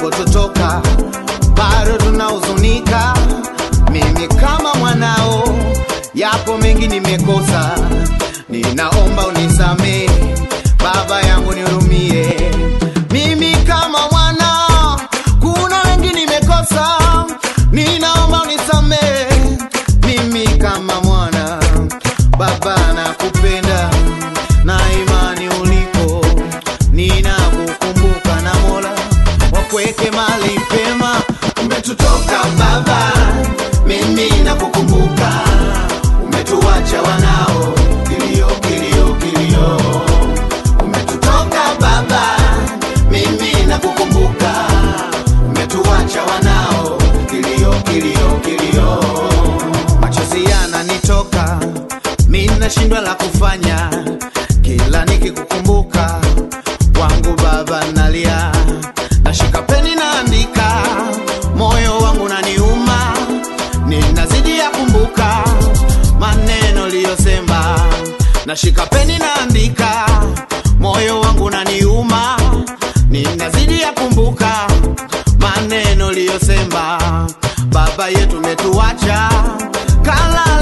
ulipototoka, bado tunahuzunika. Mimi kama mwanao, yapo mengi nimekosa, ninaomba unisamee baba yangu, nihurumie. Mimi kama mwana, kuna wengi nimekosa, ninaomba unisamee. Mimi kama mwana, baba nakupenda na imani ulipo, ninakukumbuka na Mola wakuweke mali pema. Umetutoka baba, mimi nakukumbuka, umetuacha wanao, kilio kilio kilio. Umetutoka baba, mimi nakukumbuka, umetuacha wanao, kilio kilio kilio. Machozi yananitoka, mimi nashindwa la kufanya, kila nikikukumbuka wangu baba nalia, nashika peni naandika, moyo wangu naniuma, ninazidi ya kumbuka maneno liyosema, nashika peni naandika, moyo wangu naniuma, ninazidi ya kumbuka maneno liyosema, baba yetu metuacha, kala